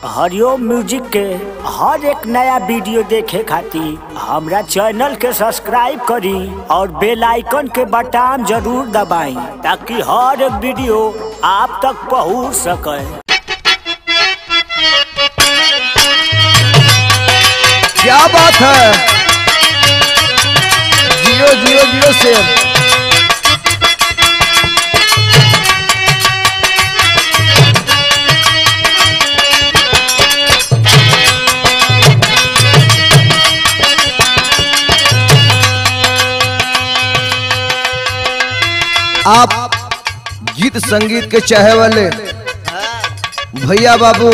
हरिओम music के हर एक नया वीडियो देखे खातिर हमरा चैनल के सब्सक्राइब करी और बेल आइकन के बटन जरूर दबाई ताकि हर एक वीडियो आप तक पहुंच सके क्या बात है जियो जियो जियो शेर आप गीत संगीत के चाहे वाले भैया बाबू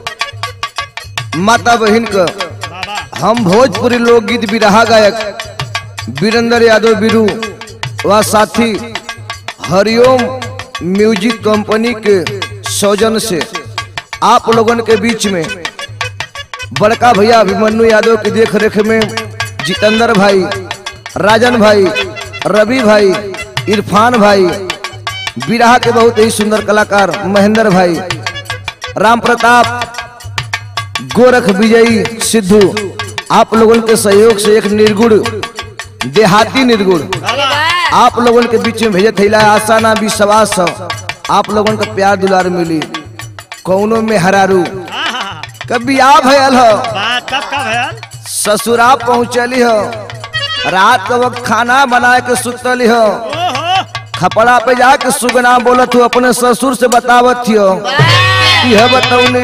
माता बहन का हम भोजपुरी लोकगीत बिरहा गायक वीरेंद्र यादव बिरू व साथी हरिओम म्यूजिक कंपनी के सौजन से आप लोगन के बीच में बड़का भैया अभिमन्यु यादव की देख रेख में जितेंद्र भाई राजन भाई रवि भाई इरफान भाई बिरहा के बहुत ही सुंदर कलाकार महेंद्र भाई राम प्रताप गोरख विजयी सिद्धू आप लोगों के सहयोग से एक निर्गुण देहाती निर्गुण आप लोगों के बीच में भेजत थैला आशा ना विश्वास हो। आप लोगों का प्यार दुलार मिली कौनो में हरारू कभी आ भयल हो बात कब कब है ससुरा पहुँचली हो रात के वक्त खाना बना के सुतली हो ओहो खपड़ा पे जाके सुगना बोलत हो अपने ससुर से बतावत हो यह बतौनी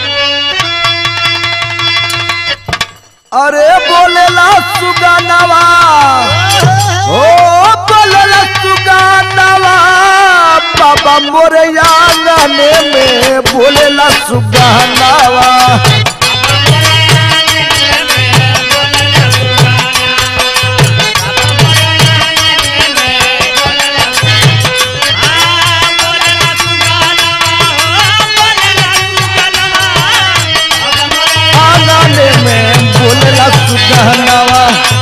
अरे बोलेला सुगनवा ओ बोलेला सुगनवा बाबा मोरे आंगने में बोलेला सुगनवा आंगने में बोलेला सुगनवा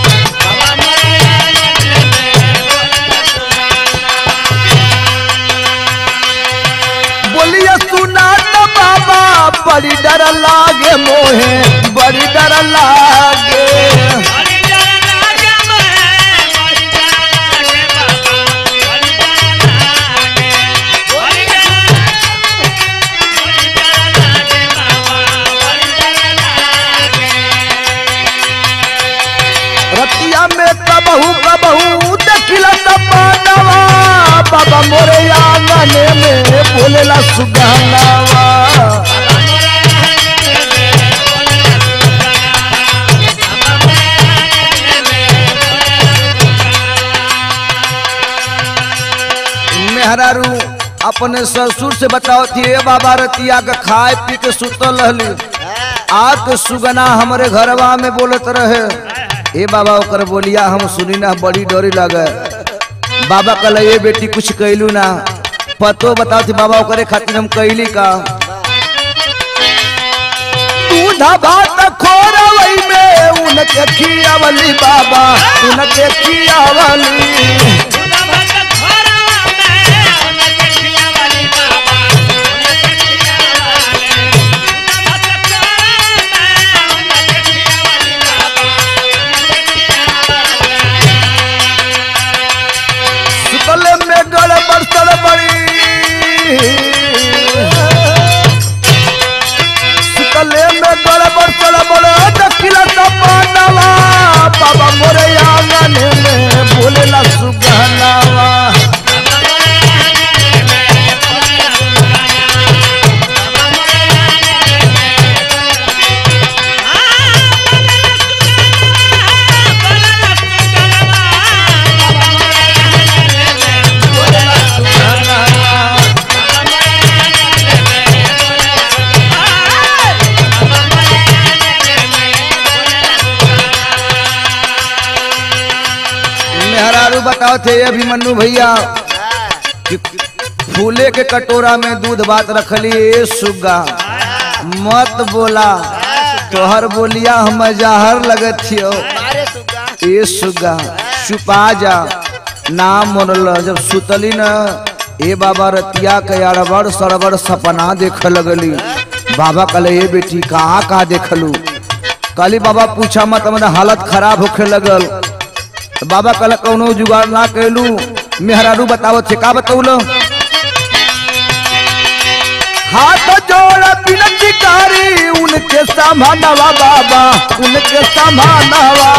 बोलिए सुना न बाबा बड़ी डर लागे मोहे बड़ी डर लागे रतिया में कबहू कबहू देखिला सपनवा बाबा मोरे आंगने में बोलेला सुगहनावा मेहरारू अपने ससुर से बताओ थी ए बाबा रतिया के खाए पी के सुतल रहली आग के सुगना हमरे घरवा में बोलत रहे ए बाबा ओकर बोलिया हम सुनी ना बड़ी डरी लगे बाबा कल ये बेटी कुछ कैलू ना पतो बताओ थी बाबा ओकरे खातिर हम कैली का दूध भात खोरवई में उनके खियावली बाबा उनके खियावली सुतले में गड़बड़ सड़बड़ी सुतले में गड़बड़ सड़बड़ दखिला सपनवा बाबा मोरे आंगन में बोलेला सुगहनावा मेहरारू बताओ थे अभिमन्यु भैया कि फूले के कटोरा में दूध भात रखली ए सुग्गा मत बोला तोहर बोलिया हम जहर लगत थियो ए सुग्गा छुपा जा नाम मोरल जब सुतली न ए बाबा रतिया के अड़बड़ सड़बड़ सपना देख लगली बाबा कहले ये बेटी कहाँ कहाँ देखलू काली बाबा पूछा मत मतलब हालत खराब होखे लगल तो बाबा कहले कौनो जुगाड़ ना कैलू मेहरारू बतावत छे का बतौलो हाथ जोड़ विनती करी उनके समानवा बाबा उनके समानवा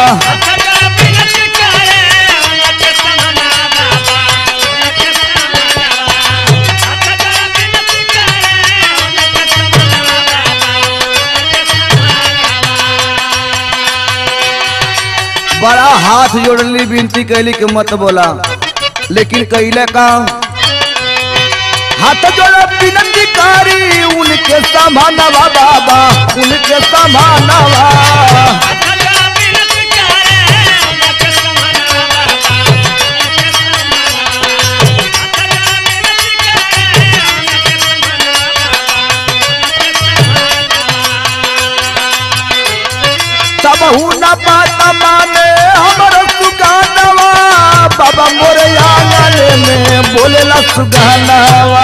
बड़ा हाथ जोड़ली विनती कैली के मत बोला लेकिन कैले का हाथ जोड़ विनती करी उनके समानवा बाबा उनके समानवा तब न बात माने हमर सुगानवा बाबा मोरे आंगन में बोलेला सुगानवा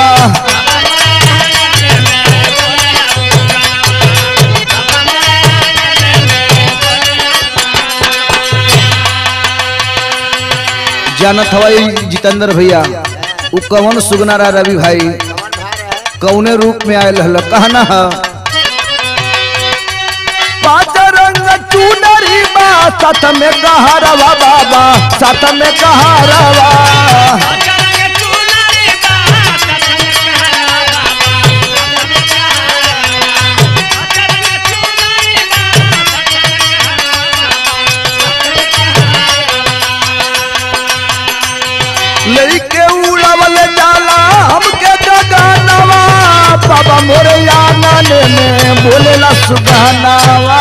जानत हवाई जितेंद्र भैया उ कवन सुगनारा रवि भाई कौने रूप में आयल हल कहना है पाँच रंग चुनरी बा साथ में कहारवा बाबा साथ में कहारवा लइके उड़ावल जाला हमके जगानवा बाबा मोरे आंगन में बोलेला सुगानवा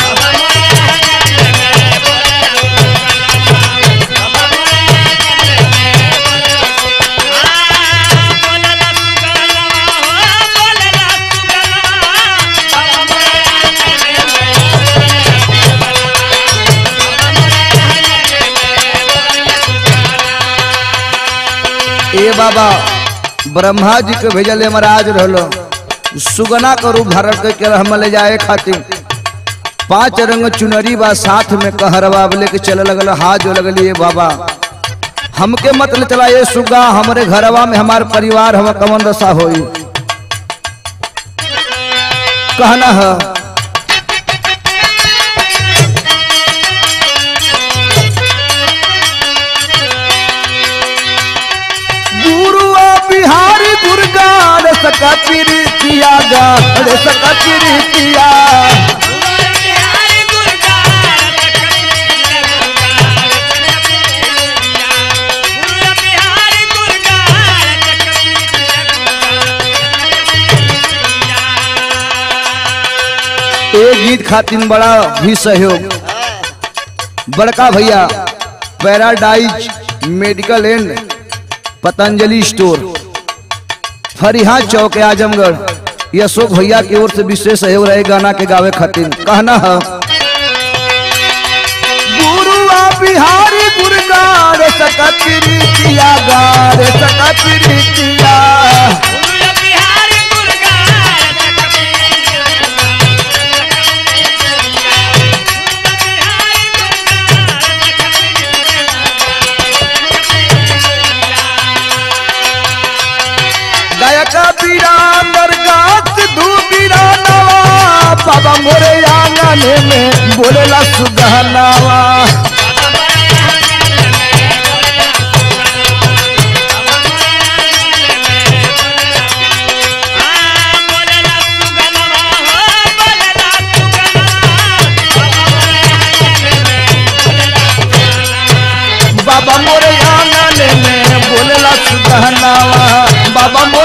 ए बाबा ब्रह्मा जी के भेजल महाराज रहलो सुगना का रूप धारण करके हम ले जाए खातिर पांच रंग चुनरी बा साथ में कहरवा लेके चले लगल हाथ जो लगली ये बाबा हमके मत ले चला ये सुगा हमारे घरवा में हमार परिवार हम कमन दशा होई कहना है गुरुआ बिहारी दुर्गा रे सका प्रीतिया गा रे सका प्रीतिया ए गीत खातिर बड़ा भी सहयोग बड़का भैया paradise medical and Patanjali store Fariha Chowk Azamgarh ये अशोक भैया की ओर से विशेष सहयोग रहे गाना के गावे खातिर कहना है गुरुआ बिहारी गुरगा रे सकतिया गा रे सकतिया गायक बीरांगर गात दू बीरानवा बाबा मोरे आंगन में बोलेला सुगहनावा बाबा मोरे आंगन में बोलेला सुगहनावा बाबा मोरे